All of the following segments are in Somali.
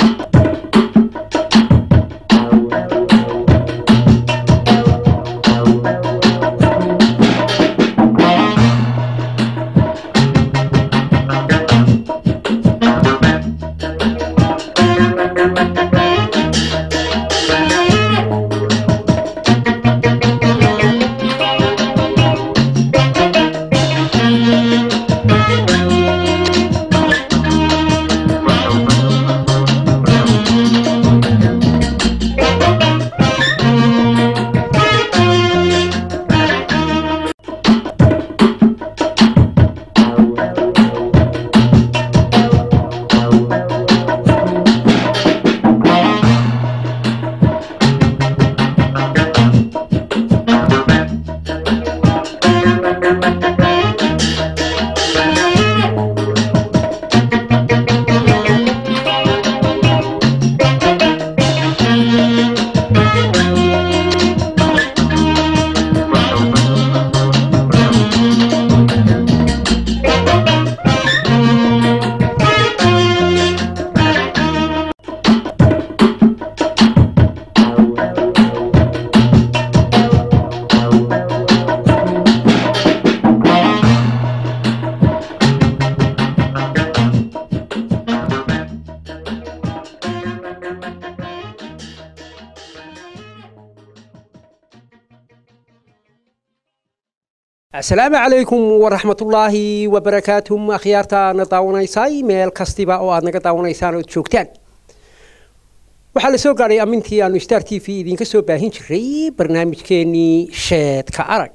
asalaamu calaykum waraxmatullaahi wabarakaatuh akhyaartaana daawanaysay meel kastiba oo aad naga daawanaysaan ood joogtaan waxaa la soo gaadhay amintii aanu star t v idinka soo baahin jiray barnaamijkeenii sheedka arag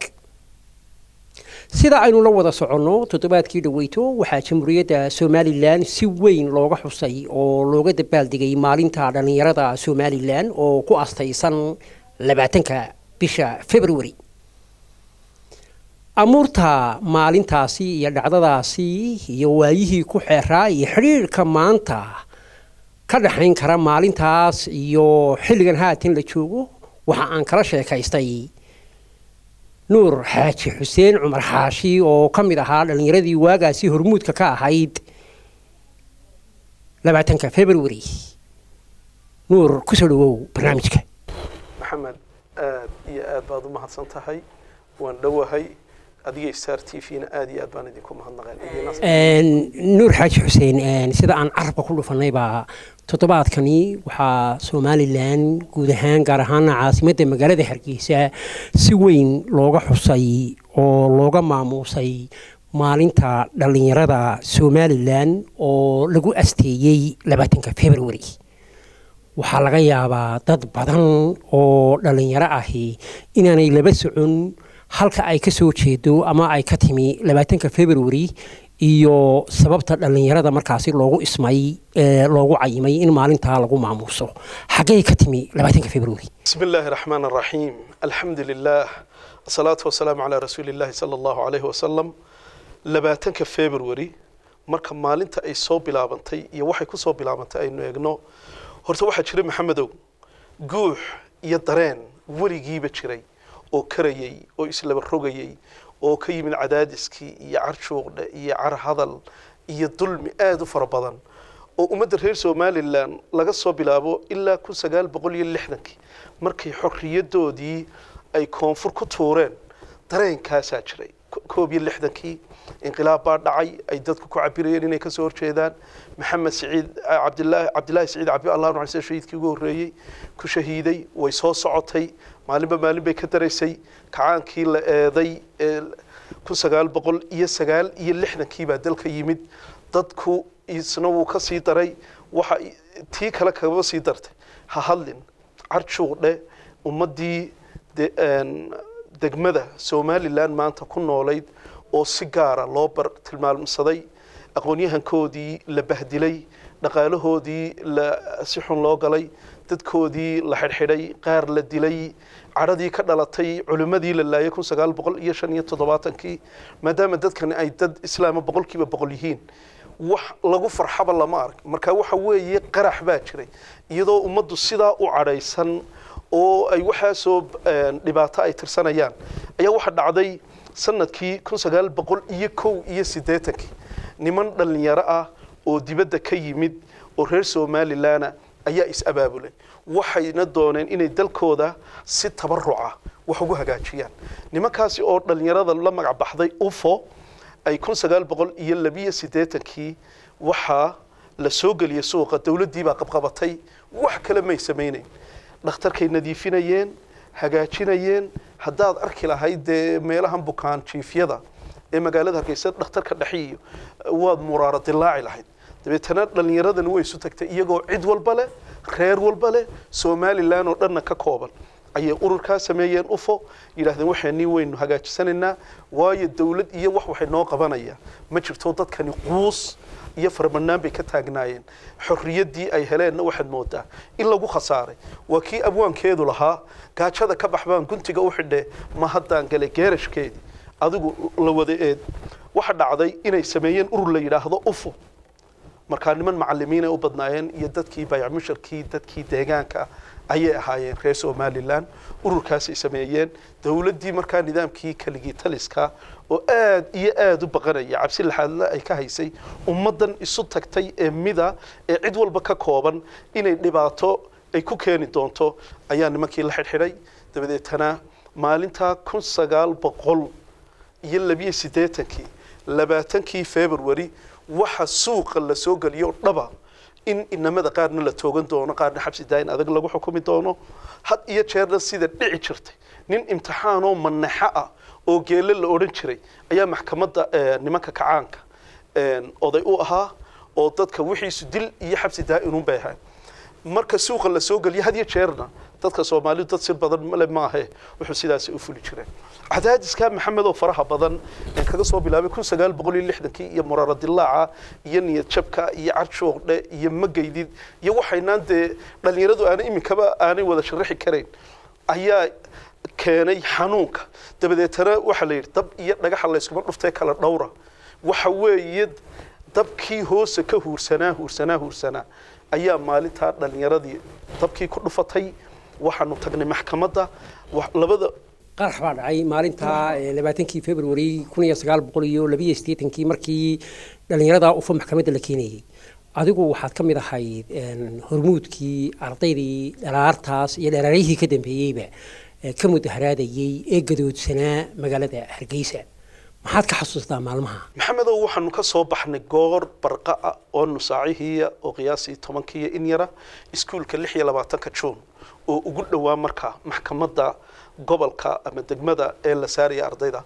sida aynu la wada soconno toddobaadkii dhaweyto waxaa jamhuuriyadda somalilan si weyn looga xusay oo looga dabaaldegay maalinta dhallinyarada somalilan oo ku astaysan labaatanka bisha february amuurta maalintaasi iyo dhacdadaasi iyo waayihii ku xeeraa iyo xidhiirhka maanta ka dhexayn kara maalintaas iyo xilligan haatan la joogo waxa aan kala sheekaystay nuur xaaji xuseen cumar xaashi oo ka mid ahaa dhallinyaradii waagaasi hormuudka ka ahayd labaatanka february nuur kusoo dhawow barnaamijka maxamed aad iyo aad baad u mahadsan tahay waan dhowahay adiga star t v-na aad iyo aad baan idinku mahadnaqeen nuur xaaji xuseen sida aan carabka ku dhufanayba toddobaadkani waxaa somalilan guud ahaan gaar ahaana caasimadda magaalada hargeysa si weyn looga xusay oo looga maamuusay maalinta dhallinyarada somalilan oo lagu asteeyey labaatanka february waxaa laga yaabaa dad badan oo dhallinyaro ahi inaanay laba socon halka ay ka soo jeedo ama ay ka timi labaatanka february iyo sababta dhallinyarada markaasi loogu ismay loogu cayimay in maalintaa lagu maamuuso xaggey ka timi labaatanka february bismi illaahi raxmaan araxiim alxamdu lilah asalaatu wasalaamu calaa rasuuli illaahi sala allahu calayhi wasalam labaatanka february marka maalinta ay soo bilaabantay iyo waxay ku soo bilaabantay aynu eegno horta waxaa jira maxamedow guux iyo dareen weligiiba jiray oo karayay oo islaba rogayay oo ka yimid cadaadiskii iyo car juuqdhe iyo car hadal iyo dulmi aada u fara badan oo ummadda reer somalilan laga soo bilaabo ilaa kun sagaal boqol iyo lixdankii markay xorriyadoodii ay koonfur ku tuureen dareenkaasaa jiray koob iyo lixdankii inqilaab baa dhacay ay dadku ku cabirayeen inay kasoo horjeedaan maxamed siciid cabdilaahi cabdilaahi siciid cabi allah nucayse shahiidkii ugu horreeyey ku shahiiday way soo socotay maalinba maalin bay ka daraysay kacaankii la eeday ee kun sagaal boqol iyo sagaal iyo lixdankii baa dalka yimid dadku isna wuu ka sii daray waxa tii kale kagaba sii dartay ha hadlin carjuuqdhe ummaddii degmada somalilan maanta ku noolayd oo si gaara loo bar tilmaamsaday aqoonyahankoodii la bahdilay dhaqaalahoodii la si xun loo galay dadkoodii la xidhxidhay qaar la dilay cadhadii ka dhalatay culimmadii la laayay kun sagaal boqol iyo shan iyo toddobaatankii maadaama dadkani ay dad islaama boqolkiiba boqol yihiin wax lagu farxaba lama arag marka waxa weeye qarax baa jiray iyadoo ummaddu sidaa u cadhaysan oo ay waxaasoo dhibaato ay tirsanayaan ayaa waxa dhacday sanadkii kun sagaal boqol iyo kow iyo siddeetankii niman dhallinyaro ah oo dibadda ka yimid oo reer somalilanna ayaa is-abaabulay waxayna dooneen inay dalkooda si tabaruca wax ugu hagaajiyaan nimankaasi oo dhallinyarada la magac baxday ufo ay kun sagaal boqol iyo labiyo siddeetankii waxaa la soo geliyey suuqa dowladdii baa qabqabatay wax kale may samaynayn dhakhtarkay nadiifinayeen hagaajinayeen haddaad arki lahayd dee meelahan bukaan jiifyada ee magaalada hargeysa dhakhtarka dhexiyo waad muraaro dilaaci lahayd dabeetana dhallinyaradani way isu tagtay iyagoo cid walba leh reer walba leh somalilan oo dhanna ka kooban ayay ururkaa sameeyeen ufo yidhahdeen waxaanii waynu hagaajisanaynaa waayo dowlad iyo wax waxay noo qabanayaan ma jirto dadkani quus iyo farbanaan bay ka taagnaayeen xorriyaddii ay heleenna waxaad moodaa in lagu khasaaray waa kii abwaankeedu lahaa gaajada ka baxbaan guntiga u xidhe ma haddaan galay geerashkeedii adigu la wada eed waxa dhacday inay sameeyeen urur la yidhaahdo ufo markaa niman macalimiinay u badnaayeen iyo dadkii bayacmusharkii dadkii deegaanka ayay ahaayeen reer somalilan ururkaasay sameeyeen dowladdii markaa nidaamkii keligii taliska oo aad iyo aad u baqanaya cabsi laxaadle ay ka haysay ummaddan isu tagtay ee mida ee cid walba ka kooban inay dhibaato ay ku keeni doonto ayaa nimankii la xidhxidhay dabadeetana maalintaa kun sagaal boqol iyo labiyo siddeetankii labaatankii february waxa suuqa la soo geliyo dhaba in inamada qaarna la toogan doono qaarna xabsi daayin adag lagu xukumi doono had iyo jeerna sida dhici jirtay nin imtixaanoo manaxo ah oo geele la odhan jiray ayaa maxkamadda nimanka kacaanka oday u ahaa oo dadka wixiisu dil iyo xabsi daa'inun bay ahayn marka suuqa la soo geliyo had iyo jeerna dadka soomaalidu dad sir badan male maahe wuxuu sidaasi u fuli jireen cadaadiska maxamed oo faraha badan ee kaga soo bilaabay kun sagaal boqol iyo lixdankii iyo muraaro dilaaca iyo niyad jabka iyo carshoogdhe iyo magaydid iyo waxaynaan dee dhallinyaradu aanay iminkaba aanay wada sharaxi karayn ayaa keenay xanuunka dabadeetana waxaa la yidhi dab iyo dhagaxa layskuma dhuftee kala dhowra waxa weeye dabkii hoose ka huursanaa huursanaa huursanaa ayaa maalintaa dhallinyaradii dabkii ku dhufatay waxaanu tagnay maxkamadda labada qarax baa dhacay maalinta labaatankii february kun iyo sagaal boqol iyo labiyo siddeetankii markii dhallinyarada ufa maxkamadda la keenayey adigu waxaad ka mid ahayd hormuudkii ardaydii dhalaartaas iyo dhalaaryihii ka dambeeyeyba ka mudaharaadayey ee gadoodsanaa magaalada hargeysa maxaad ka xasuustaa maalmaha maxamedow waxaanu ka soo baxnay goor barqa ah oo nusaacihiiya oo qiyaasii tobankiiyo in yara iskuulka lix iyo labaatanka juun oo ugu dhowaa markaa maxkamadda gobolka ama degmada ee la saaraya ardayda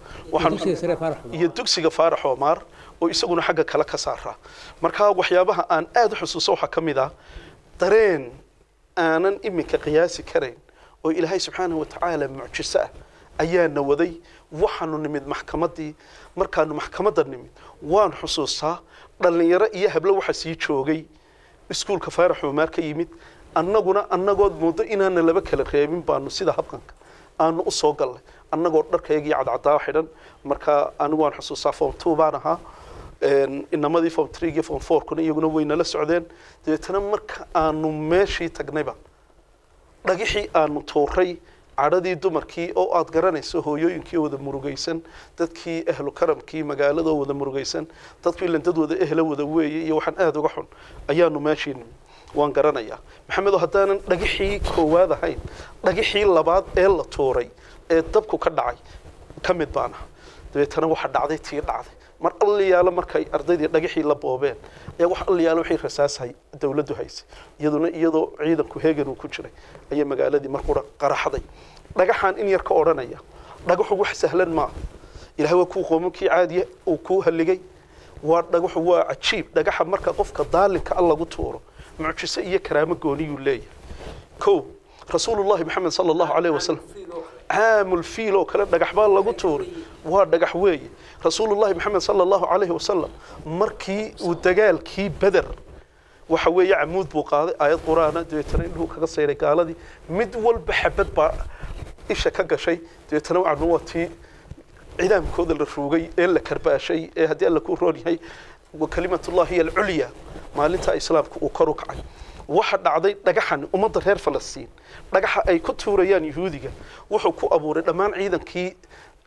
iyo dugsiga faarax omaar oo isaguna xagga kale ka saara markaa waxyaabaha aan aada u xusuuso waxaa ka mid ah dareen aanan iminka qiyaasi karayn oo ilaahay subxaanahu watacaala mucjiso ah ayaana waday waxaanu nimid maxkamaddii markaanu maxkamadda nimid waan xusuustaa dhallinyaro iyo hablo waxa sii joogay iskuulka faarax omaar ka yimid annaguna annagood muddo inaana laba kala reebin baanu sida habqanka aanu u soo gallay annagoo dharkaygii cadcadaa xidhan marka anigu waan xusuustaa form two baan ahaa inamadii form three iyo form four kuna iyaguna waynala socdeen dabeetana marka aanu meeshii tagnayba dhagixii aanu tuuray cadhadii dumarkii oo aad garanayso hooyooyinkii wada murugaysan dadkii ahlu karamkii magaaladoo wada murugaysan dadku ilan dad wada ehla wada weeye iyo waxaan aada uga xun ayaanu meeshii nimi waan garanayaa maxamedo haddaanan dhagixii koowaad ahayn dhagixii labaad ee la tuuray ee dabku ka dhacay ka mid baan ah dabeetana waxa dhacday tii dhacday mar alliyaalo markay ardaydii dhagixii la boobeen ayaa wax alliyaalo waxay rasaashay dowladdu haysay iyaduna iyadoo ciidanku heegan uu ku jiray ayay magaaladii markura qaraxday dhagaxaan in yar ka odhanaya dhagaxu wax sahlan maaha ilahay waa kuu qoomankii caadiya uu kuu halligay waa dhagaxu waa cajiib dhagaxa marka qofka daalinka a lagu tuuro mucjiso iyo karaamo gooniyuu leeyahay kow rasuulullahi maxamed sala allahu caleyh wasalam caamul fiil oo kale dhagax baa lagu tuuray waa dhagax weeye rasuulullahi maxamed sala allahu caleyhi wasalam markii uu dagaalkii beder waxa weeye camuud buu qaaday aayad qur-aana dabeetana indhuhu kaga sayray gaaladii mid walba xabad baa isha ka gashay dabeetana wacnu waa tii cidaamkooda la ruugay ee la karbaashay ee haddii alla ku roon yahay kalimatullahi hiya alculya maalinta islaamka uu kor u kacay waxa dhacday dhagaxan ummadda reer falastiin dhagaxa ay ku tuurayaan yuhuudiga wuxuu ku abuuray dhammaan ciidankii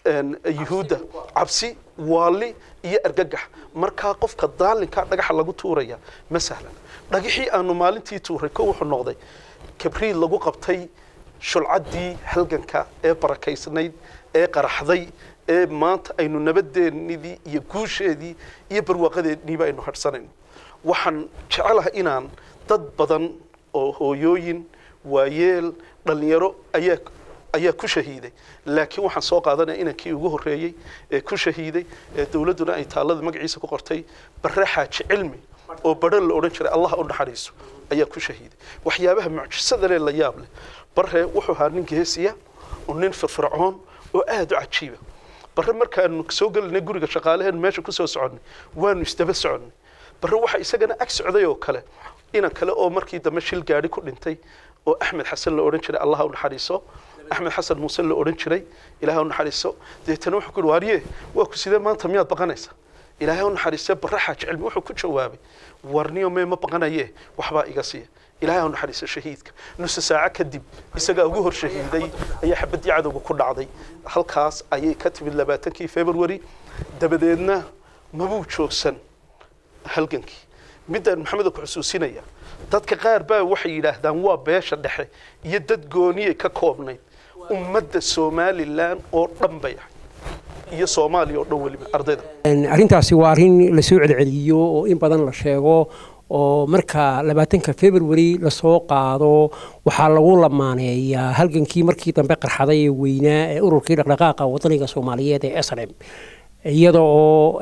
yuhuudda cabsi waali iyo argagax markaa qofka daalinka dhagaxa lagu tuuraya ma sahlan dhagixii aanu maalintii tuuray ko wuxuu noqday kabriid lagu qabtay shulcaddii halganka ee barakaysnayd ee qaraxday ee maanta aynu nabadeennidii iyo guusheedii iyo barwaaqadeedniiba aynu hadhsanayno waxaan jecelahay inaan dad badan oo hooyooyin waayeel dhallinyaro ayaa ayaa ku shahiiday laakiin waxaan soo qaadanaya inankii ugu horreeyey ee ku shahiiday ee dowladduna ay taallada magaciisa ku qortay barre xaaji cilmi oo badho la odhan jiray allah u naxariiso ayaa ku shahiiday waxyaabaha mucjisada leh la yaab leh barre wuxuu ahaa nin geesiya oo nin firfircoon oo aada u cajiiba barre markaanu soo gelinay guriga shaqaalaheen meesha kusoo soconnay waanu isdaba soconnay barre waxa isagana ag socday oo kale inan kale oo markii dambe shil gaadhi ku dhintay oo axmed xasan la odhan jiray allah u naxariiso axmed xasan muuse la odhan jiray ilaahay u naxariiso deetana wuxuu ku yidhi waarye waa ku sidee maanta miyaad baqanaysa ilaahay u naxariisee barre xaaji cilmi wuxuu ku jawaabay warniyo mee ma baqanaye waxbaa iga siiya ilaahay u naxariiso shahiidka nusa saaco kadib isagaa ugu hor shahiiday ayaa xabaddii cadowga ku dhacday halkaas ayay ka timid labaatankii february dabadeedna mabuu joogsan halgankii middaan maxamed ku xusuusinaya dadka qaar baa waxay yidhaahdaan waa beesha dhexe iyo dad gooniyay ka koobnayd ummadda somalilan oo dhan bay ahay iyo soomaaliya oo dhan weliba ardayda arrintaasi waa arrin lasoo celceliyo oo in badan la sheego oo marka labaatanka february lasoo qaado waxaa lagu lamaaneeyaa halgankii markii dambe qarxaday ee weynaa ee ururkii dhaqdhaqaaqa wadaniga soomaaliyeed ee slm iyada oo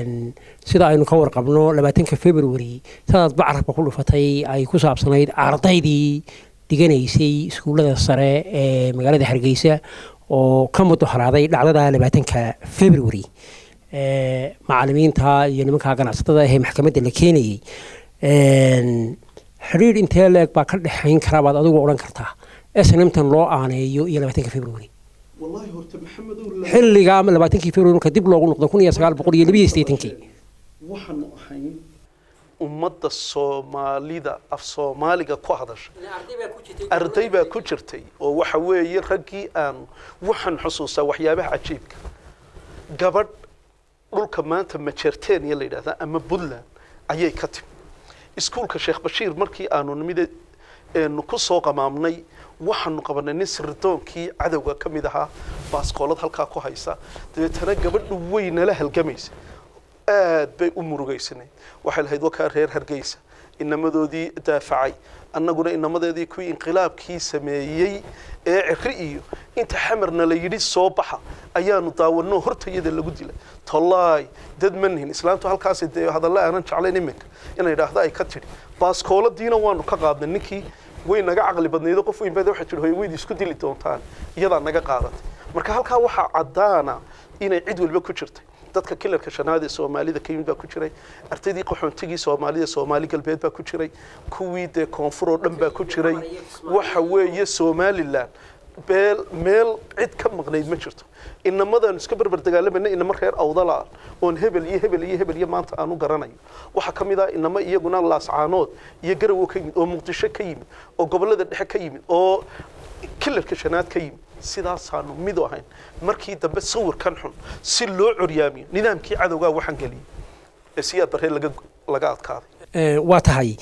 sida aynu ka warqabno labaatanka february sidaad bacarabka ku dhufatay ay ku saabsanayd ardaydii diganaysay iskuullada sare ee magaalada hargeysa oo ka mudaharaaday dhacdada labaatanka february macalimiinta iyo nimanka ganacsatada ahee maxkamadda la keenayey xidhiir intee leeg baa ka dhexayn karaa baad adigu odhan kartaa snmtan loo aaneeyo iyo labaatanka february xilligaa labaatankii february marka dib loogu noqdo kun iyo sagaal boqol iyo labiyo siddeetankii waxaanu ahayn ummadda soomaalida af soomaaliga ku hadasha arday baa ku jirtay oo waxa weeye raggii aanu waxaan xusuustaa waxyaabaha cajiibka gabadh dhulka maanta majertenia la yidhahdaa ama puntland ayay ka timi iskuulka sheekh bashiir markii aanu nimid eenu ku soo qamaamnay waxaanu qabanay nin sirdoonkii cadowga ka mid ahaa baaskoolad halkaa ku haysa dabeetana gabadhu way nala halgamaysa aad bay u murugaysanayd waxay lahayd wakaa reer hargeysa inamadoodii daafacay annaguna inamadeedii kuwii inqilaabkii sameeyey ee ciri iyo inta xamarna la yidhi soo baxa ayaanu daawanoo hortayada lagu dilay tollaay dad ma nihin islaamtu halkaasi dee hadalle aanan jeclayn iminka inay idhaahdo ay ka tidhi baaskooladiina waanu ka qaadnay ninkii way naga caqli badnaydo qof weyn baa waxay tidhi hoy weyd isku dili doontaan iyadaa naga qaadatay marka halkaa waxaa caddaana inay cid waliba ku jirtay dadka kilarka shanaad ee soomaalida ka yimid baa ku jiray ardaydii qaxoontigii soomaalida soomaali galbeed baa ku jiray kuwii dee koonfur oo dhan baa ku jiray waxa weeye somalilan beel meel cid ka maqnayd ma jirto inamadan iska berber dagaalamayna inama reer awdala oon hebel iyo hebel iyo hebel iyo maanta aan u garanayo waxaa ka mid ah inama iyaguna laascaanood iyo garowo ka yimid oo muqdisho ka yimid oo gobollada dhexe ka yimid oo kilarka shanaad ka yimid sidaasaanu mid u ahayn markii dambe sawirkan xun si loo coryaamiyo nidaamkii cadowgaa waxaan geliyey ee siyaad barree laga laga adkaaday waa tahay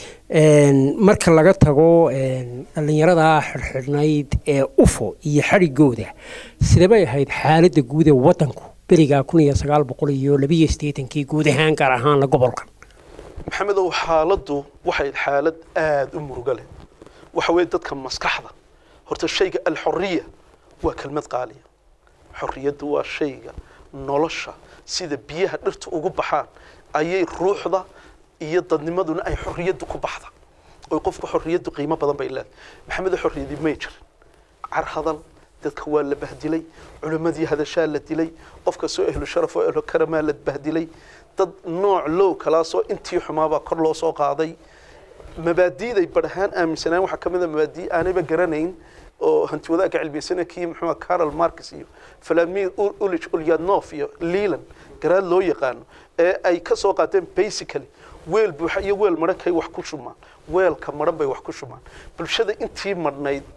marka laga tago dhallinyarada xidhxidhnayd ee ufo iyo xadhigooda sidebay ahayd xaaladda guud ee waddanku beriga kun iyo sagaal boqol iyo labiyo siddeetankii guud ahaan gaar ahaanna gobolka maxamedow xaaladdu waxay xaalad aada u muruga leh waxa weeye dadka maskaxda horta shayga alxoriya waa kelmad qaaliya xorriyaddu waa shayga nolosha sida biyaha dhirta ugu baxaan ayay ruuxda iyo dadnimaduna ay xorriyaddu ku baxda oy qofku xorriyaddu qiimo badan bay leedahay maxamedo xorriyadii may jirin car hadal dadka waa la bahdilay culimmadii hadashaa la dilay qofka soo ehlu sharaf oo ehlu karamaa la bahdilay dad nooc low kalaasoo intii xumaabaa kor loo soo qaaday mabaadiiday badhahaan aaminsanaan waxaa ka mid a mabaadii aanayba garanayn oo hanti wadaagga cilmiyasana kii muxuu carol marcus iyo vladimir ulich ulyanov iyo leland garaad loo yaqaano ee ay ka soo qaateen basically weel buuxa iyo weel madhan kay wax ku shumaan weelka madhan bay wax ku shumaan bulshada intii madhnayd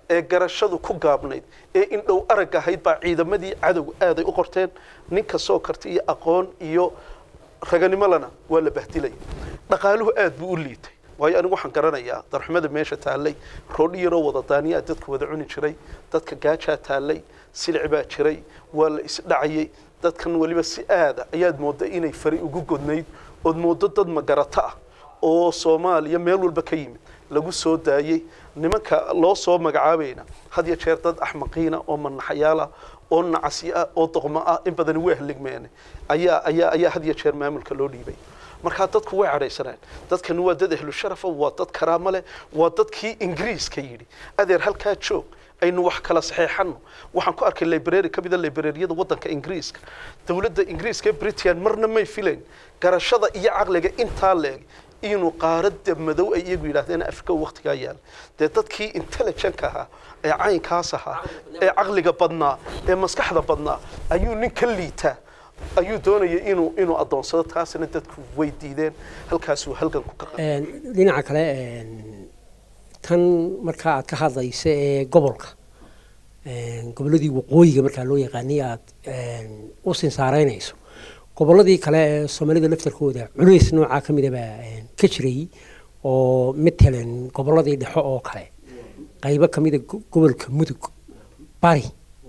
ee garashadu ku gaabnayd ee indhow arag ahayd baa ciidamadii cadowga aaday u qorteen nin kastoo karti iyo aqoon iyo raganimolana waa la bahdilaya dhaqaaluhu aad buu u liitay waayo anigu waxaan garanayaa darxumada meesha taallay roodhi yaroo wada daaniyaa dadka wada cuni jiray dadka gaajaa taallay silic baa jiray waa la isdhacayay dadkan weliba si aada ayaad moodda inay fari ugu godnayd ood mooddo dad magarato ah oo soomaaliya meel walba ka yimid lagu soo daayey nimanka loo soo magacaabayna had ya jeer dad axmaqiina oo manaxayaal ah oo nacasi ah oo doqmo ah in badani way haligmeene ayaa ayaa ayaa had ya jeer maamulka loo dhiibay markaa dadku way cadhaysaneen dadkani waa dad ehlu sharafa waa dad karaamo leh waa dadkii ingiriiska yidhi adeer halkaa joog aynu wax kala saxeexano waxaan ku arkay library ka mida librariyada waddanka ingiriiska dowladda ingiriiska ee britain marna may filayn garashada iyo caqliga intaa leeg inuu qaaradda madow ay iyagu yidhaahdeen afrika waqtigaa yaala dee dadkii intelligentka ahaa ee caynkaas ahaa ee caqliga badnaa ee maskaxda badnaa ayuu nin ka liitaa ayuu doonayay inuu inuu adoonsado taasina dadku way diideen halkaasuu halgan ku ka dhinaca kale tan markaa aad ka hadlaysa ee gobolka gobolladii waqooyiga markaa loo yaqaanay aad u sinsaaraynayso gobolladii kale ee soomaalida laftarkooda culays noocaa ka mida baa ka jiray oo matalan gobolladii dhexo oo kale qaybo ka mida gobolka mudug bari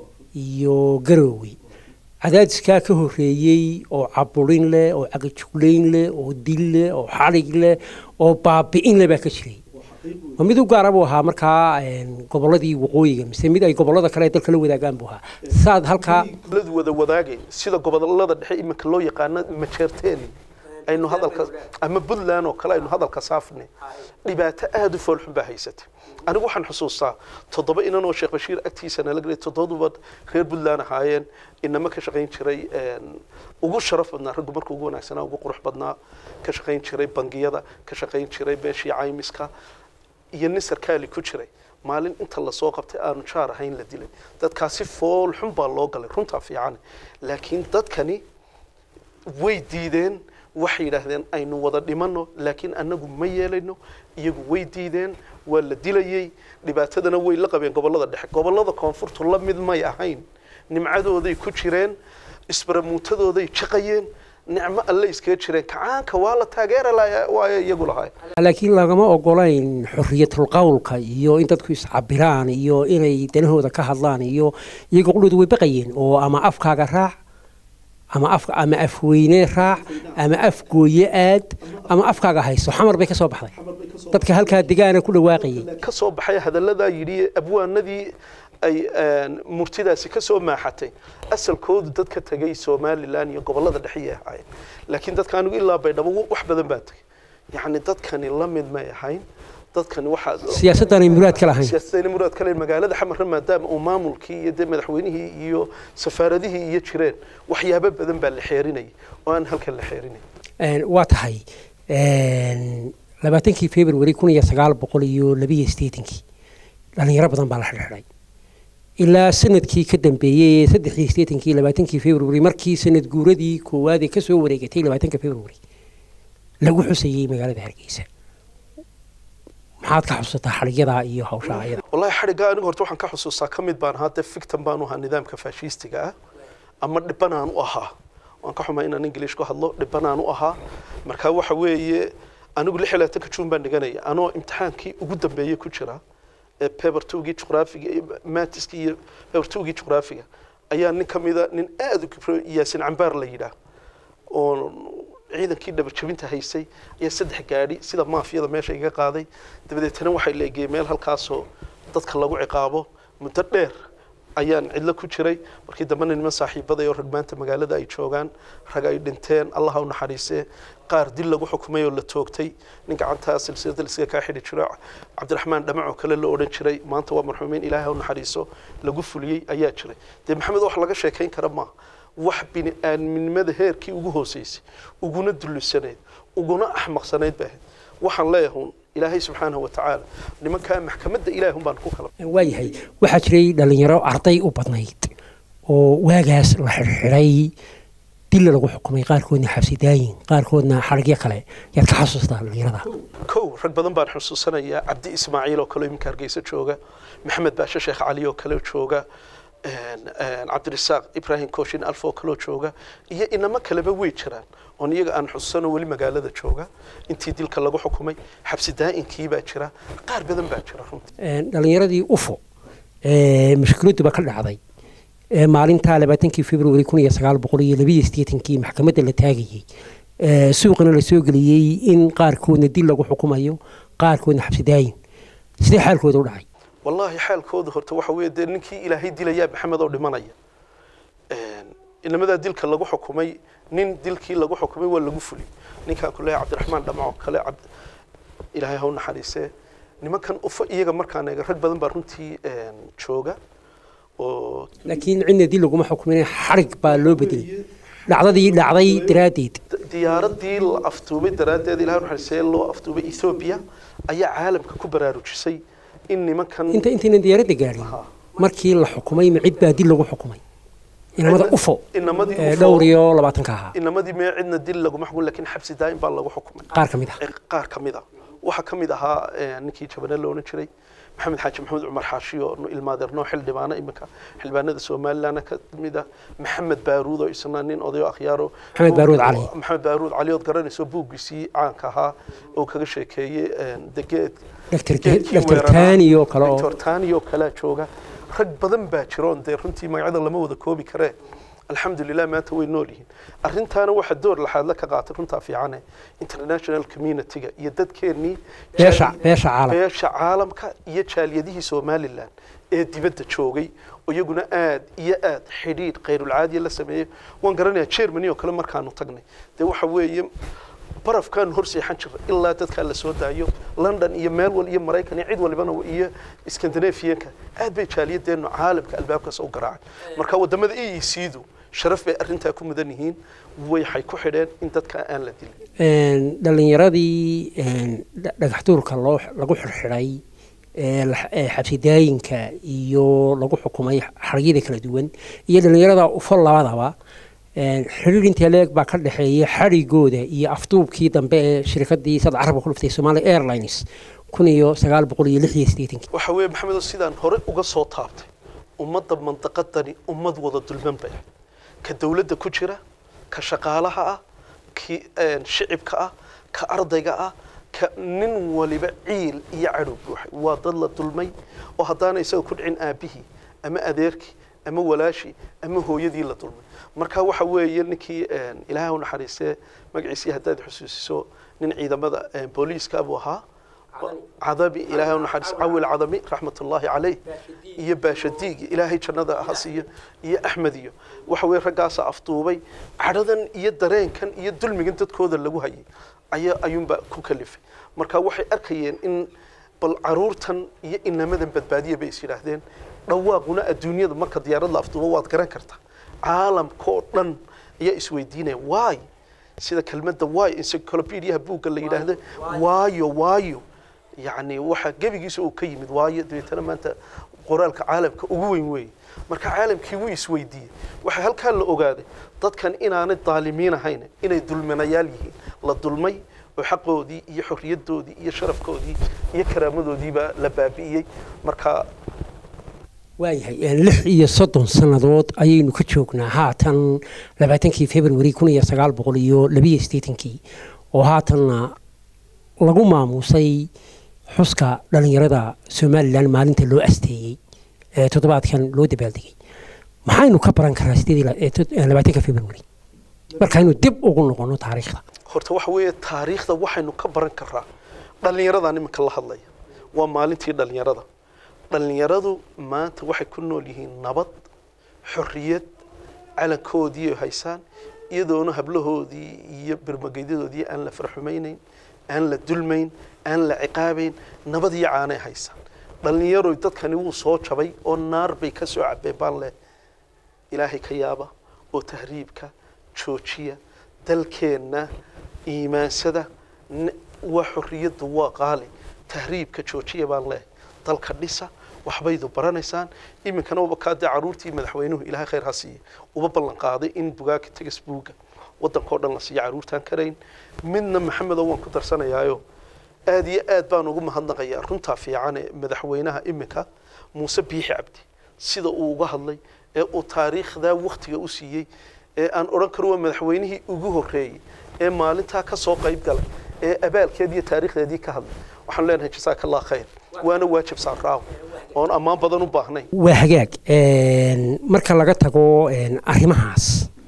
iyo garoowe cadaadiskaa ka horreeyey oo caburin leh oo cagajuglayn leh oo dil leh oo xalig leh oo baabi'in leh baa ka jiray ma mid u gaara buu ahaa markaa gobolladii waqooyiga mise mid ay gobollada kale ee dalka la wadaagaan buu ahaa saad halkaa gobolladu wada wadaagayn sida gobollada dhexe iminka loo yaqaano majeerteeni aynu hadalka ama puntland oo kale aynu hadalka saafnay dhibaato aada u foolxun baa haysatay anigu waxaan xusuustaa toddoba inan oo sheekh bashiir agtiisa nala gelay toddobaduba reer puntland ahaayeen inama ka shaqayn jiray ugu sharaf badnaa raggu marka ugu wanaagsanaa ugu qurux badnaa ka shaqayn jiray bangiyada ka shaqayn jiray beeshii caymiska iyo nin sarkaali ku jiray maalin inta lasoo qabtay aanu jaar ahayn la dilay dadkaasi fool xun baa loo galay runtaa fiican laakiin dadkani way diideen waxay yidhaahdeen aynu wada dhimano laakiin annagu ma yeelayno iyagu way diideen waa la dilayey dhibaatadana way la qabeen gobollada dhexe gobollada koonfurtu la mid may ahayn nimcadooday ku jireen isbaramuutadooday jaqayeen nicmo alle iskaga jireen kacaanka waa la taageera waayo iyagu lahay laakiin lagama ogolayn xorriyatul qowlka iyo in dadku iscabiraan iyo inay danahooda ka hadlaan iyo iyaga qudhooda way baqayeen oo ama afkaaga raac ama af ama afweyne raac ama afgooye aad ama afkaaga hayso xamar bay ka soo baxday dadka halkaa degaana ku dhawaaqayay ka soo baxay hadalladaa yidhi abwaanadii ay murtidaasi ka soo maaxatay asalkoodu dad ka tegay somalilan iyo gobollada dhexeyay ahaayeen laakiin dadka anigu ilaa baydhabo wax badan baa tegay yacni dadkani la mid may ahayn dadkani waxaa siyaasaddan ay muraad ka lahayn siyaasaddan muraad ka lahayn magaalada xamarra maadaama uu maamulkii iyo dee madaxweynihii iyo safaaradihii iyo jireen waxyaabo badan baa la xeerinayay oo aan halkan la xeerinay waa tahay labaatankii february kun iyo sagaal boqol iyo labiyo siddeetankii dhalinyaro badan baa la xidhxidhay ilaa sanadkii ka dambeeyey saddexii siddeetankii labaatankii february markii sanad guuradii koowaad ee kasoo wareegatay labaatanka february lagu xusayey magaalada hargeysa maxaad ka xusuusataa xadhigyadaa iyo hawshaa ayada wallahi xadhigga anigu horta waxaan ka xusuustaa ka mid baan ahaa dee fictan baan u ahaa nidaamka faashiistiga ah ama dhibanaan u ahaa waan ka xumaa inaan ingiliish ku hadlo dhibanaan u ahaa marka waxa weeye anigu lix iyo labaatanka juun baan dhiganaya anoo imtixaankii ugu dambeeyey ku jira ee paper towgii juqraafiga iyo matiska iyo paper towgii juqraafiga ayaa nin ka mida nin aada u kibro yaasin cambaar la yidhaah oo ciidankii dhabarjabinta haysay ayaa saddex gaadhi sida maafiyada meesha iga qaaday dabadeetana waxay leegeyey meel halkaasoo dadka lagu ciqaabo muddo dheer ayaan cidlo ku jiray markii dambena niman saaxiibaday oo ragmaanta magaalada ay joogaan rag ay dhinteen allah ha u naxariisee qaar dil lagu xukumay oo la toogtay nin gacantaa silsilada liska kaa xidhi jiro cabdiraxmaan dhamac oo kale la odhan jiray maanta waa marxuumiin ilaahay ha u naxariiso lagu fuliyey ayaa jiray dee maxamed wax laga sheekayn kara maaha wax bini aadminimada heerkii ugu hooseysay uguna dullisaneyd uguna axmaqsanayd bay ahayd waxaan leeyahay ilaahay subxaanahu watacaala nimankaa maxkamadda ilaahun baan ku kala waayahay waxaa jiray dhalinyaro arday u badnayd oo waagaas la xidhxidhay dilla lagu xukumay qaarkoodna xabsidaayin qaarkoodna xarigyo kale yaad ka xasuustaa dhalinyarada kow rag badan baan xusuusanayaa cabdi ismaaciil oo kale iminka hargeysa jooga maxamed baashe sheekh cali oo kale jooga cabdirasaaq ibrahim kooshin alf oo kaloo jooga iyo inamo kaleba way jiraan oon iyaga aan xusuusano weli magaalada jooga intii dilka lagu xukumay xabsi daa'inkiii baa jira qaar badan baa jira runtii dhalinyaradii ufo mashkiladuba ka dhacday maalintaa labaatankii februari kun iyo sagaal boqol iyo labiyo siddeetankii maxkamadda la taagayey suuqana la soo geliyey in qaarkoodna dil lagu xukumayo qaarkoodna xabsidaayin sidee xaalkooda u dhacay wallaahi xaalkooda horta waxa weeye dee ninkii ilaahay dilayaa maxamed oo dhimanaya inamadaa dilka lagu xukumay nin dilkii lagu xukumay waa lagu fuliyey ninkaan ku leeyahay cabdiraxmaan dhamaco kale ilaahay ha u naxariisee nimankan ufa iyaga markaan eega rag badan baa runtii jooga oo laakiin cidna dil laguma xukumin xarig baa loo bedelay dhacdadii dhacday daraaddeed diyaaradii la aftuubay daraaddeed ilahay naxariisee loo aftuubay ethoobia ayaa caalamka ku baraarujisay in nimankan inta intaynan diyaaradda gaadhin markii la xukumay ma cid baa dil lagu xukumay inamada ufo inamadii ee UFO dhowr iyo labaatanka ahaa inamadii mee cidna dil laguma xukumin laakiin xabsi daa'im baa lagu xukumay qaar ka mid ah qaar ka mid a waxaa ka mid ahaa eh, ninkii jabane la odhan jiray maxamed xaaji maxamed cumar xaashi oo nu- ilmaadeernoo xildhibaano iminka xildhibaanada somalilandna ka mid ah maxamed baaruud oo isna nin odayo akhyaaro Maxamed Baaruud Cali. maxamed baaruud cali ood garanayso buuggiisii caanka ahaa oo kaga sheekeeyey eh, degeed Dr. geedkii Dr. weeraraa. Tani oo kale oo- Dr. Tani oo kalea jooga rag badan baa jiroon dee runtii magacyada lama wada koobi karee alxamdulilah maanta way nool yihiin arrintaana waxaa door laxaadla ka qaatay runtaa fiicane international community-ga iyo dadkeennii beesha jaali- beesha caalam beesha caalamka iyo jaaliyadihii somalilan ee dibadda joogay oo iyaguna aad iyo aad xidhiidh khayrulcaadiya la sameeyey waan garanayaa germany oo kale markaanu tagnay dee waxa weeye barafkaanu hor seexan jirnay ilaa dadkaa la soo daayo london iyo meel wal iyo maraykan iyo cid walibana iyo scandinavianka aad bay jaaliyadeennu caalamka albaabkaas u garaacay marka wadamada eec-du sharaf bay arrintaa ku mudan yihiin waxay ku xidheen in dadka aan la dilin Een, dhalinyaradii een, dha- dhagaxtuurka loo lagu xirxiday ee la- ee xabsidaayinka iyo lagu xukumay xarigyada kala duwan iyo dhalinyarada ufo labadaba een, xiriir intee leeg baa ka dhexeeya xarigooda iyo afduubkii dambe ee shirkadii sad carabka ku dhuftay Somali Airlines kun iyo sagaal boqol iyo lix iyo siddeetankii waxa weeye maxamedo sidaan hore uga soo taabtay ummadda mandaqadani ummad wada dulman bay ahayd ka dowladda ku jira ka shaqaalaha ah ki een, shicibka ah ka ardayga ah ka nin waliba ciil iyo cadhow buuxay waa dad la dulmay oo haddaana isaga ku dhicin aabihii ama adeerkii ama walaashii ama hooyadii la dulmay marka waxa weeye ninkii een, ilaahay u naxariistee magaciisii haddaad xusuusiso nin ciidamada een, booliiska buu ahaa cadabi ilaahay u naxariis cawil cadami raxmatullaahi calayh iyo baashadiig ilaahay jannada ha siiyo iyo axmed iyo waxa weye raggaasa afduubay cadhadan iyo dareenkan iyo dulmigan dadkooda lagu hayay ayaa ayuunba ku kalifay marka waxay arkayeen in bal caruurtan iyo inamadan badbaadiya bay is yidhaahdeen dhawaaquna adduunyada marka diyaarad la afduubo waad garan kartaa caalamkoo dhan ayaa isweydiinaya waay sida kelmadda waay encyclopediaha buugga la yidhaahdo waayo waayo yacni waxa gebigiisa uu ka yimid waayo dabeetana maanta qoraalka caalamka ugu weyn weeye marka caalamkii wuu isweydiiyey waxaa halkaa la ogaaday dadkan inaanay daalimiin ahayn inay dulminayaal yihiin la dulmay oo xaqoodii iyo xorriyadoodii iyo sharafkoodii iyo karaamadoodiiba la baabi'iyey marka waayahay een, lix iyo soddon sannadood ayaynu ka joognaa haatan labaatankii februari kun iyo sagaal boqol iyo labiyo siddeetankii oo haatanna lagu maamuusay xuska dhalinyarada somalilan maalinta loo asteeyey ee toddobaadkan loo dabaaldegay maxaynu ka baran karaa sideed iyo la- ee tod- ee labaatanka februari markaynu dib ugu noqono taariikhda horta waxa weeye taariikhda waxaynu ka baran karaa dhallinyaradan iminka la hadlaya waa maalintii dhallinyarada dhallinyaradu maanta waxay ku nool yihiin nabad xorriyad calankoodii ay haysaan iyadoona hablahoodii iyo birmageydadoodii aan la farxumaynayn aan la dulmayn aan la ciqaabayn nabad iyo caanay haysaan dhallinyaroy dadkani wuu soo jabay oo naar bay ka soo cabeen baan leh ilaahay ka yaaba oo tahriibka joojiya dalkeenna iimaansada n- waa xorriyaddu waa qaali tahriibka joojiya baan leehay dalka dhisa waxbaydu baranaysaan iminkana uba kaa dee caruurtii madaxweynuhu ilaahay khayr ha siiye uba ballan qaaday in bugaagka tegas buugga waddankao dhan la siiyo caruurtaan karayn midna maxamedow waan ku darsanayaayo aad iyo aad baan ugu mahadnaqayaa runtaa fiican ee madaxweynaha iminka muuse biixi cabdi sida uu uga hadlay ee uu taariikhdaa wakhtiga u siiyey ee aan odhan karo waa madaxweynihii ugu horreeyey ee maalintaa ka soo qayb galay ee abaalkeed iyo taariikhdeedii ka hadlay waxaan leenahay jasaaka allah khayr waana waajib saaraaw oon ammaan badan u baahnayn waa hagaag marka laga tago arrimahaas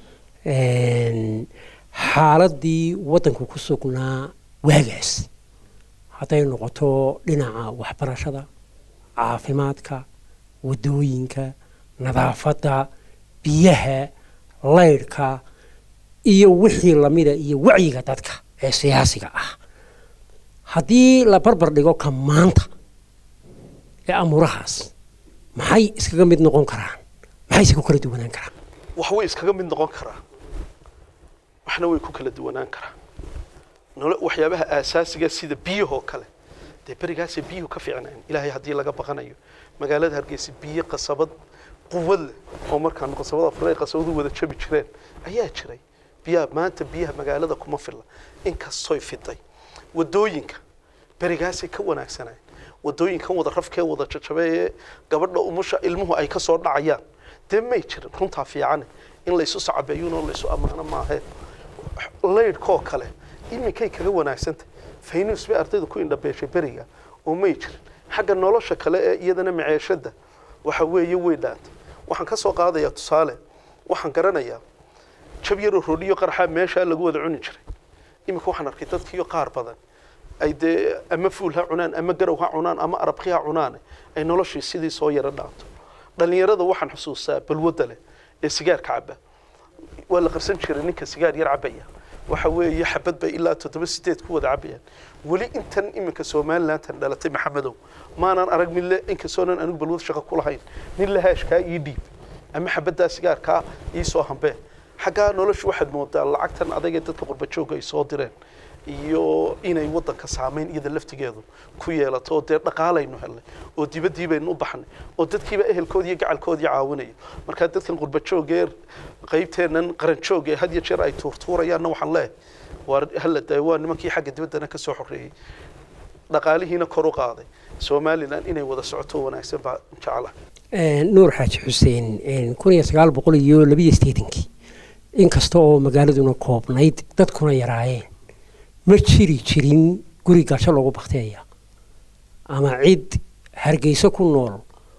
xaaladii waddanku ku sugnaa waagaas hadday noqoto dhinaca waxbarashada caafimaadka waddooyinka nadaafadda biyaha laydhka iyo wixii lamida iyo wacyiga dadka ee siyaasiga ah haddii la barbar dhigo ka maanta ee amuurahaas maxay iskaga mid noqon karaan maxayse ku kala duwanaan karaan wax way iskaga mid noqon karaan waxna way ku kala duwanaan karaan nolo waxyaabaha aasaasiga sida biyahoo kale dee berigaasay biyuhu ka fiicnayn ilaahay haddii laga baqanayo magaalada hargeysa biyo qasabad quwad leh oo markaan qasabada afray qasabadu wada jabi jireen ayaa jiray biyaha maanta biyaha magaalada kuma filla inkastoy fiday wadooyinka berigaasay ka wanaagsanayeen wadooyinkan wada rafkee wada jajabee ee gabadha umusha ilmuhu ay ka soo dhacayaan dee may jirin runtaa fiicane in laysu sacabeeyuun oo laysu ammaano maahee laydhkoo kale iminkay kaga wanaagsantay faynus bay ardayda ku indhabeeshay beriga oo may jirin xagga nolosha kale ee iyadana maceeshada waxa weeye way dhaantay waxaan ka soo qaadayaa tusaale waxaan garanayaa jab yaroo rodhiyo qarxaa meeshaa lagu wada cuni jiray iminka waxaan arkay dadkiiyo qaar badan ay dee ama fuul ha cunaan ama garow ha cunaan ama arabki ha cunaan ay noloshii sidii soo yaro dhaanto dhalinyarada waxaan xusuustaa balwadda leh ee sigaarka caba waa la qarsan jiray ninka sigaar yar cabaya waxa weeye xabad bay ilaa toddoba sideed ku wada cabayaan weli intan iminka somalilantan dhalatay maxamedow maanan arag mid le inkastoonan anigu balwad shaqo ku lahayn nin lahaashkaa ii dhiib ama xabaddaa sigaarkaa ii soo hambee xaggaa noloshu waxaad moodaa lacagtan adagee dadka qurbajooga ay soo direen iyo inay waddanka saamayn iyada laftigeedu ku yeelato oo dee dhaqaalaynu helnay oo dibaddii baynu u baxnay oo dadkiiba ehelkoodii iyo gacalkoodii caawinaya markaa dadkan qurbajoogee qaybteennan qaranjoog ee had iyo jeer ay tuurtuurayaanna waxaan leeyahay waa hala daayo waa nimankii xagga dibaddana ka soo xoreeyey dhaqaalihiina kor u qaaday somalilan inay wada socoto wanaagsan baa jecla nuur xaaji xuseen kun iyo sagaal boqol iyo labiyo sideetankii inkasta oo magaaladuna koobnayd dadkuna yaraayeen ma jiri jirin guri gasho lagu bakteeya ama cid hargeyso ku nool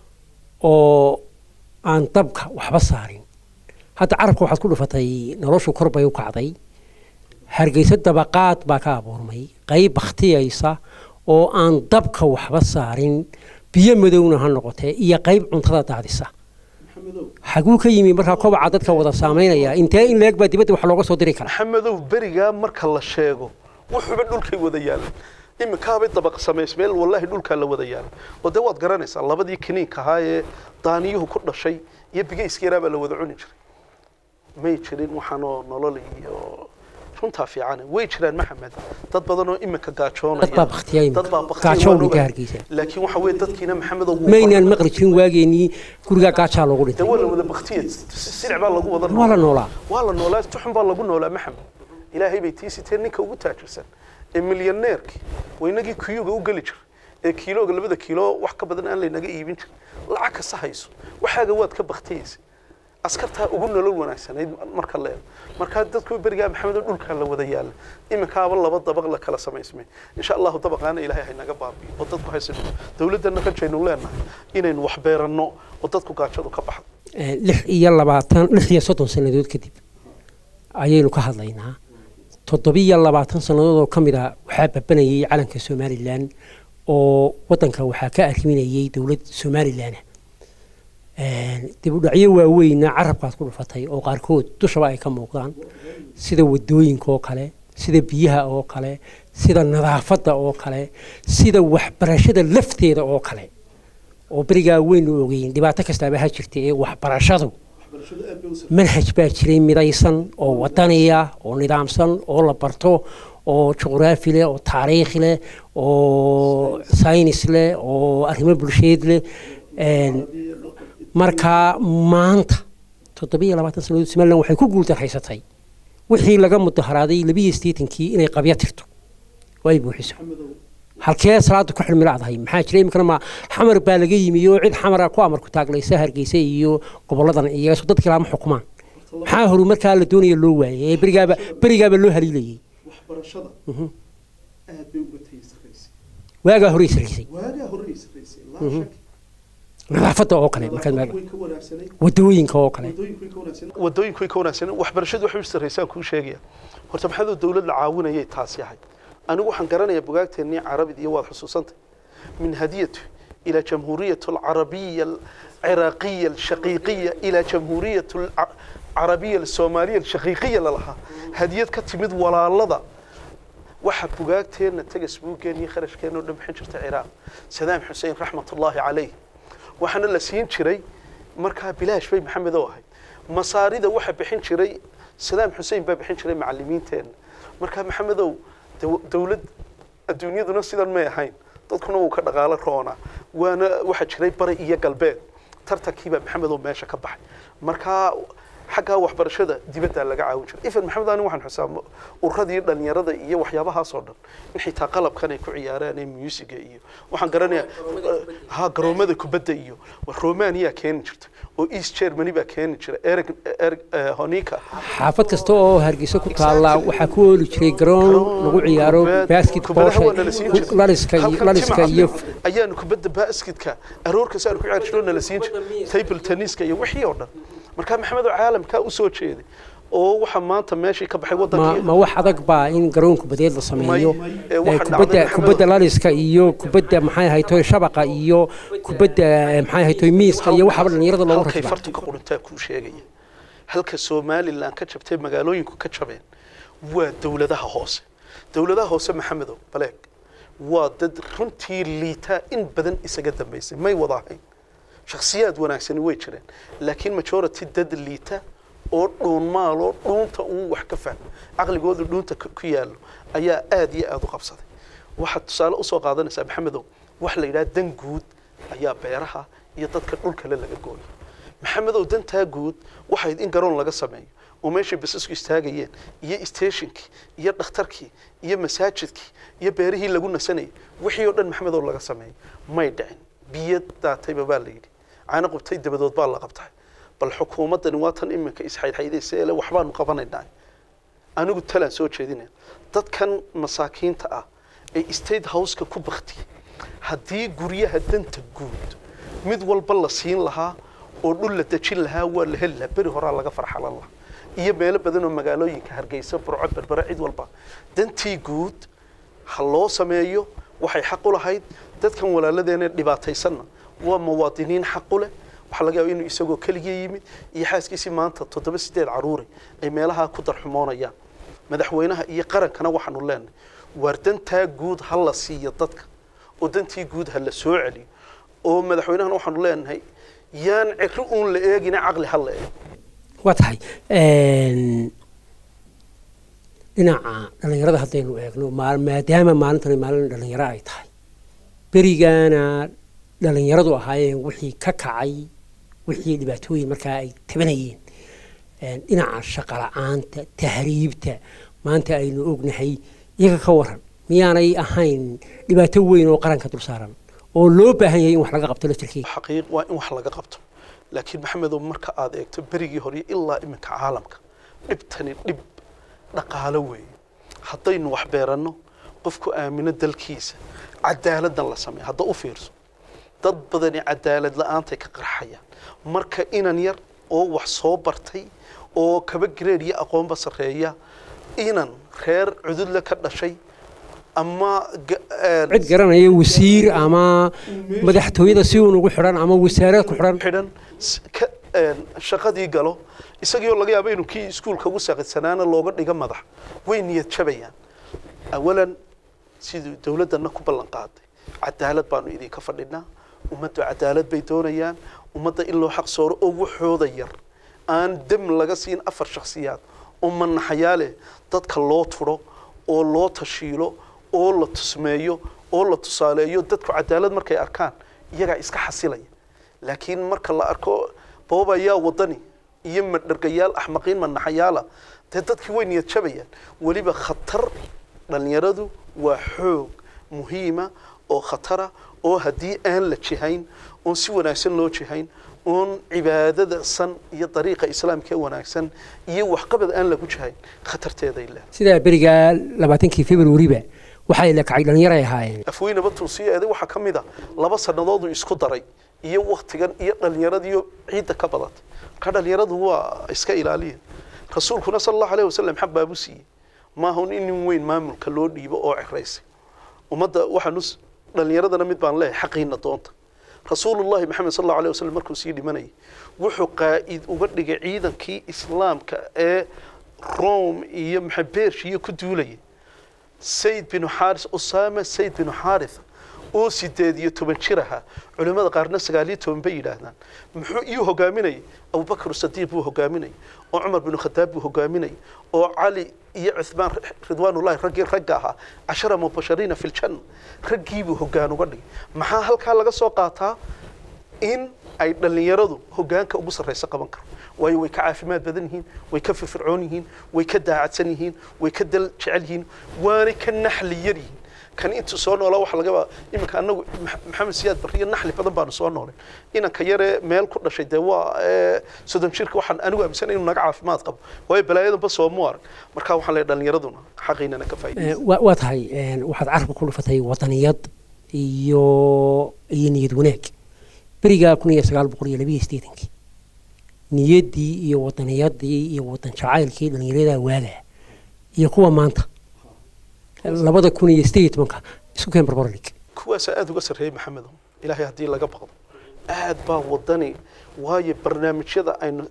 oo aan dabka waxba saarin hadda carabka waxaad ku dhufatay noloshu kor bay u kacday hargeyso dabaqaad baa ka abuurmay qayb bakhtiyaysa oo aan dabka waxba saarin biyo madowna ha noqotee iyo qayb cuntada daadisa xaguu ka yimi markaa kobaca dadka wada saamaynaya intee in leeg baa dibadda wax looga soo diri karaa maxamedow berigaa marka la sheego wuxuuba dhulkay wada yaalan iminkaabay dabaq samays meel wallaahi dhulkaa la wada yaalan oo dee waad garanaysaa labadii kiniinka ahaa ee daaniyuhu ku dhashay iyo bigayska yaraa baa la wada cuni jiray may jirin waxaanoo nolol iyo runtaa fiican way jiraan maxamed dad badan oo iminka gaajoonaya dad baa baktiyay dad baa gaajowninka hargeysa laakiin waxa weeye dadkiina maxamedow wuu maynaan maqli jirin waageenii gurigaa gaajaa loogu dee dhintay waa la wada baktiya silic baa lagu wada waa la noolaa waa la noolaa tuxun baa lagu noolaa maxamed ilaahay bay tii siteen ninka ugu taajirsan ee milyaneerkii waynagii kuyuga u geli jiray ee kiilooga labada kiilo wax ka badan aan laynaga iibin jirin lacag kasta hayso waxaaga waad ka baktiyeysa askartaa ugu nolol wanaagsanayd marka leedo markaa dadku berigaa maxamed oo dhulkaa la wada yaala iminkaaba laba dabaq la kala samaysmay insha allahu dabaqaana ilaahay haynaga baabiyo oo dadku haysan dowladdana rajaynu leenahay inaynu wax beeranno oo dadku gaajadu ka baxdo lix iyo labaatan lix iyo soddon sannadood kadib ayaynu ka hadlaynaa toddobiyo labaatan sannadood oo ka mid a waxaa babanayay calanka somalilan oo waddanka waxaa ka arriminayay dowlad somalilan dib u dhacyo waaweyna carabkaad ku dhufatay oo qaarkood dushaba ay ka muuqdaan sida wadooyinka oo kale sida biyaha oo kale sida nadaafadda oo kale sida waxbarashada lafteeda oo kale oo berigaa weynu ogeyn dhibaato kastaaba ha jirta ee waxbarashadu manhaj baa jiray midaysan oo wadaniya oo nidaamsan oo la barto oo juqraafi leh oo taariikh leh oo saynis leh oo arrimo bulsheed leh marka maanta toddobiyo labaatan sanadood somalilan waxay ku guuldarraysatay wixii laga mudaharaaday labiyo sideetankii inay qabya tirto oo ay buuxiso halkee salaada ku xilmilacdahay maxaa jira iminkana ma xamar baa laga yimi oo cid xamara ku amarku taaglaysa hargeysa iyo goboladan iyo dadkii laama xukumaan maxaa horu markaa la doonaya loo waayay ee berigaaba berigaaba loo haliilayay waxbarashada aad bay uga tagi sarraysay waagaa horey sarraysay waagaa horey sarraysay laa shak nadaafadda oo kale markaad meel way ka wanaagsanay wadooyinka oo kale wadooyinku way ka wanaagsanay wadooyinku way ka wanaagsanay waxbarashadu waxay u sarraysaan kuu sheegaya horta maxaadoo dawlad la caawinayay taas yahay anigu waxaan garanayaa bugaagteennii carabid iyo waad xusuusantay min hadiyatu إلى جمهورية العربية العراقية الشقيقية إلى جمهورية العربية الصومالية الشقيقية لها هدية كتمد ولا لضا waxa bugaagteena tagas buuggeennii kharashkeena oo dhan bixin jirta ciraaq sadaam xuseen raxmatullaahi calayh waxaana la siin jiray markaa bilaash bay maxamed oo ahayd masaarida waxa bixin jiray sadaam xuseen baa bixin jiray macallimiinteenna markaa maxamedow dowlad adduunyaduna sidan may ahayn dadkuna wuu ka dhaqaalo roonaa waana waxaa jiray bari iyo galbeed tartankiibaa maxamedow meesha ka baxay markaa xaggaa waxbarashada dibaddaa laga caawin jiray ifan maxamed ani waxaan xusaamo ururadii dhalinyarada iyo waxyaabahaas oo dhan in xitaa qalabkan ay ku ciyaaraan ee muusiga iyo waxaan garanayaa ha garoomada kubadda iyo romania keeni jirta oo east germany baa keeni jira eric eric honika xaafad kasta oo hargeysa ku taalla waxaa ku ooli jiray garoon lagu ciyaaro basketballsha laliska iyo laliska iyo ayaanu kubadda basketka aroorkaas aanu ku ciyaari jirno nala siin jiray table tenniska iyo wixii oo dhan markaa maxamed oo caalamkaa u soo jeeday oo waxaa maanta meeshii ka baxay ma wadankii ma wax adag baa in garoon kubadeed la sameeyo May- ee waxa Eh, dhacday kubadda maxamed- kubadda laliska iyo kubadda maxay ahaytoy shabaqa iyo kubadda eh, maxay ahaytoy miiska iyo waxaaba dhalinyarada loogu halkay rakibaa fartanka qurintaa kuu sheegaya halka somalilan ka jabtay magaalooyinku ka jabeen waa dowladaha hoose dowladaha hoose maxamedow baleeg waa dad runtii liitaa in badan isaga dambaysay may wada ahayn shakhsiyaad wanaagsani way jireen laakiin majority dad liita oo dhuun maaloo dhuunta uu wax ka fahmo caqligoodu dhuunta ku ku yaallo ayaa aad iyo aad u qabsaday waxaad tusaale usoo qaadanaysaa maxamedow wax la yidhaha dan guud ayaa beeraha iyo dadka dhulkale laga gooyo maxamedow dantaa guud waxayd in garoon laga sameeyo oo meeshay basasku istaagayeen iyo stationkii iyo dhakhtarkii iyo masaajidkii iyo beerihii lagu nasanayay wixii oo dhan maxamedow laga sameeyo may dhicin biyo daatayba baa la yidhi caano qubtay dabadood baa la qabtay bal xukuumaddani waa tan iminka isxaydxaydaysa ele waxbaanu qabanaynaa anigu talaan soo jeedinaya dadkan masaakiinta ah ee state houseka ku baktiyay haddii guryaha danta guud mid walba la siin lahaa oo dhul la dejin lahaa waa la heli lahaa beri horaa laga farxalan lahaa iyo meelo badan oo magaalooyinka hargeysa burco berbere cid walba dantii guud ha loo sameeyo waxay xaq u lahayd dadkan walaaladeena dhibaataysanna waa muwaadiniin xaq u leh waxaa laga yaaba inuu isagoo keligii yimid iyo xaaskiisii maanta toddoba sideed caruure ay meelaha ku darxumoonayaan madaxweynaha iyo qarankana waxaanu leenahay waar dantaa guud ha la siiyo dadka oo dantii guud ha la soo celiyo oo madaxweynahana waxaanu leenahay yaan ciri uun la eegina caqli ha la eego waa tahay een, dhinaca dhalinyarada haddaynu eegno maal- maadaama maalintani maalin dhalinyaro ay tahay berigaana dhalinyaradu ahaayeen wixii ka kacay wixii dhibaatooyin markaa ay tabanayeen een, dhinaca shaqo la-aanta tahriibta maanta aynu ognahay iyaga ka waran miyaanay ahayn dhibaato weyn oo qaranka dul saaran oo loo baahan yahay in wax laga qabto laftirkeeda xaqiiq waa in wax laga qabto laakiin maxamedow marka aad eegto berigii hore ilaa iminka caalamka dhibtani dhib dhaqaalo weeye haddaynu wax beeranno qofku aamino dalkiisa cadaaladdan la sameeyo hadda u fiirso dad badani cadaalad la-aantay ka qarxayaan marka inan yar oo wax soo bartay oo kaba gareed iyo aqoonba sarreeya inan reer cududle ka dhashay ama ga- een, cid garanaya wasiir ama madaxtooyada si uun ugu xidhan ama wasaarad ku xidhan xidhan s- ka een, shaqadii galo isagiioo laga yaabo inuu kii iskuulka ugu saaqidsanaana looga dhigo madax way niyad jabayaan awalan siduu dowladdana ku ballan qaaday cadaalad baanu idinka fadhinaa ummaddu cadaalad bay doonayaan ummadda in loo xaq sooro oo waxooda yar aan dam laga siin afar shakhsiyaad oo manaxayaa leh dadka loo turo oo loo tashiilo oo la tusmeeyo oo la tusaaleeyo dadku cadaalad markay arkaan iyagaa iska xasilaya laakiin marka la arko boobayaa wadani iyo madhargayaal axmaqiin manaxayaala dee dadkii way niyad jabayaan weliba khatar dhalinyaradu waa xoog muhiima oo khatara oo haddii aan la jihayn oon si wanaagsan loo jihayn oon cibaadada san iyo dariiqa islaamka ee wanaagsan iyo waxqabad aan lagu jihayn khatarteeday leedahay sidaa beriga labaatankii februariba waxay la kacay dhallinyaray ahaayeen afweynaba tuusiyeeda waxaa ka mid a laba sanadoodu isku daray iyo waktigan iyo dhallinyaradiiyo ciidda ka badatay marka dhallinyaradu waa iska ilaaliya rasuulkuna sala allahu alayh wasalam xaq baabu siiyey maahun in nin weyn maamulka loo dhiibo oo ciraysay ummadda waxaanu dhallinyaradana mid baan leeyahay xaqiina doonta rasuulullahi maxamed sal allahu alayh wasalam markuu sii dhimanayay wuxuu qaa'id uga dhigay ciidankii islaamka ee rome iyo maxabeershiyo ku duulayay sayd binu xaaris usaama sayd binu xaaritha oo sideed iyo toban jir ahaa culimmada qaarna sagaal iyo toban bay yidhaahdaan muxuu iyuu hogaaminayay abubakr sadiiq buu hogaaminayay oo cumar binu khadaab buu hogaaminayay oo cali iyo cuthmaan ridwaanullahi raggii ragga ahaa cashara mubashariina fi ljanna raggiibuu hogaan uga dhigay maxaa halkaa laga soo qaataa in ay dhallinyaradu hogaanka ugu sarraysa qaban karo waayo way ka caafimaad badan yihiin way ka firfircoon yihiin way ka daacadsan yihiin way ka dal jecel yihiin waanay ka naxli yar yihiin kan intuu soo noolaa waxa laga yaabaa iminka anagu maxamed siyaad barriyo naxli badan baanu soo noolay inanka yaree meel ku dhashay dee waa soddon jirka waxaan anigu aaminsanay inuu naga caafimaad qabo waayo balaayadanba soomu arag marka waxaan leeyahay dhallinyaraduna xaqiinana ka faa'iidaysa waa tahay waxaad carabka ku dhufatay wadaniyad iyo iyo niyad wanaag beriga kun iyo sagaal boqol iyo labiyo siddeetankii niyaddii iyo wadaniyadii iyo wadan jacaylkii dhallinyarada waagaa iyo kuwa maanta labada kun iyo sideed iyo tobanka isku keen barbarlig kuwaasaa aada uga sarreeyey maxamedo ilaahay haddii laga baqdo aad baa wadani waayo barnaamijyada aynu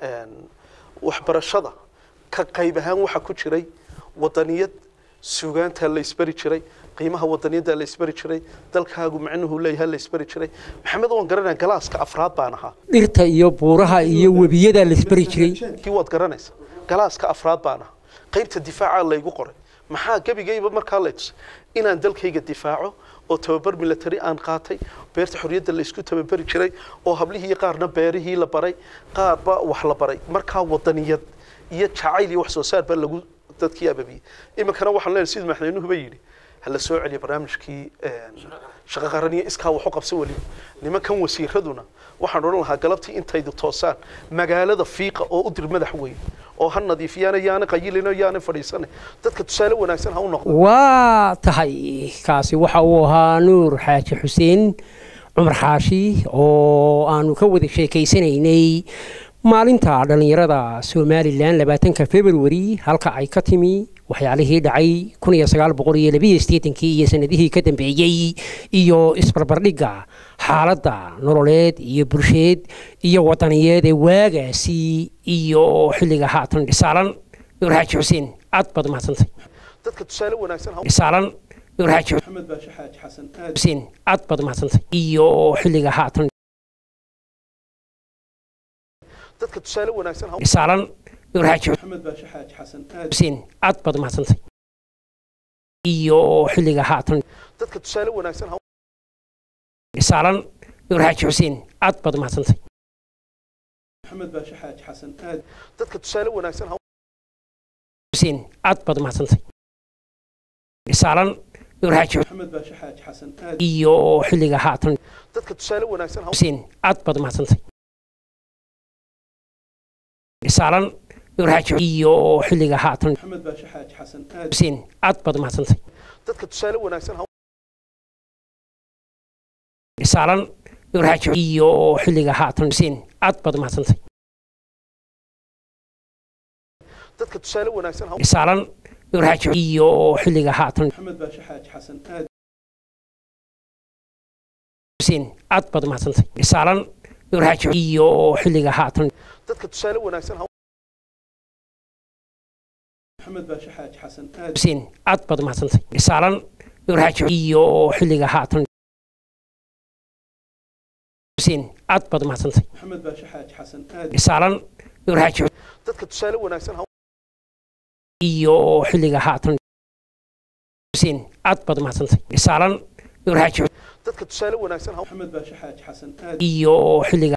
waxbarashada ka qayb ahaan waxaa ku jiray wadaniyad sugaantaa la isbari jiray qiimaha wadaniyaddaa la isbari jiray dalkaagu macnuhu leeyahay la isbari jiray maxamed waan garanaya galaaska afraad baan ahaa dhirta iyo buuraha iyo webiyadaa la isbari jiray kii waad garanaysa galaaska afraad baan ahaa qaybta difaaca laygu qoray maxaa gebigayba markaa lay tusay inaan dalkayga difaaco oo tababar military aan qaatay beerta xorriyadda la isku tababari jiray oo hablihii qaarna beerihii la baray qaarba wax la baray markaa wadaniyad iyo jacayl iyo wax soo saar baa lagu dadkii ababiyey iminkana waxaan leenahay sidii madaxweynuhuba yidhi hala soo celiyo barnaamijkii shaqo qaran iyo iskaa wax u qabso weliba nimankan wasiiraduna waxaan odhan lahaa galabtii intaydu toosaan magaalada fiiqa oo u dir madax weyn oo ha nadiifiyaana yaana qayilino yaana fadhiisane dadka tusaale wanaagsan ha u noqdo waa tahay kaasi waxa uu ahaa nuur xaaji xuseen cumar xaashi oo aanu ka wada sheekaysanaynay maalinta dhallinyarada somalilan labaatanka februari halka ay ka timi waxyaalihii dhacay kun iyo sagaal boqol iyo labiyo siddeetankii iyo sanadihii ka dambeeyey iyo isbarbardhigga xaaladda nololeed iyo bulsheed iyo wadaniyeed ee waagaasi iyo xilliga haatan dhisaalan nuur xaaji xuseen aad baad umahadsantay dadka tusaale wanaagsan ha dhisaalan nuur xaaji maxamed baashe xaaji xasan aad xuseen aad baad umahadsantay iyo xilliga haatan dadka tusaale wanaagsan ha dhisaalan nuur xaaji maxamed baashe xaaji xasan aad xuseen aad baad umahadsantay iyo xilliga haatan dadka tusaale wanaagsan ha dhisaalan nuur xaaji xuseen aad baad umahadsantay maxamed baashe xaaji xasan aad dadka tusaale wanaagsan ha xuseen aad baad umahadsantay dhisaalan nuur xaaji maxamed baashe xaaji xasan aad iyo xilliga haatan dadka tusaale wanaagsan ha xuseen aad baad umahadsantay dhisaalan nuur xaaji iyo xilliga haatan maxamed baashe xaaji xasan aad xuseen aad baad umahadsantay dadka tusaale wanaagsan ha dhisaalan nuur xaaji iyo xilliga haatan xuseen aad baad umahadsantay dadka tusaale wanaagsan ha dhisaalan nuur xaaji iyo xilliga haatan maxamed baashe xaaji xasan aad xuseen aad baad umahadsantay dhisaalan nuur xaaji iyo xilliga haatan dadka tusaale wanaagsan ha maxamed baashe xaaji xasan aad xuseen aad baad umahadsantay dhisaalan nuur xaaji iyo xilliga haatan xuseen aad baad umahadsantay maxamed baashe xaaji xasan aad dhisaalan nuur xaaji dadka tusaale wanaagsan ha iyo xilliga haatan xuseen aad baad umahadsantay dhisaalan dadka tusaale wanaagsan maxamed baashe xaaji xasan aad iyo xilliga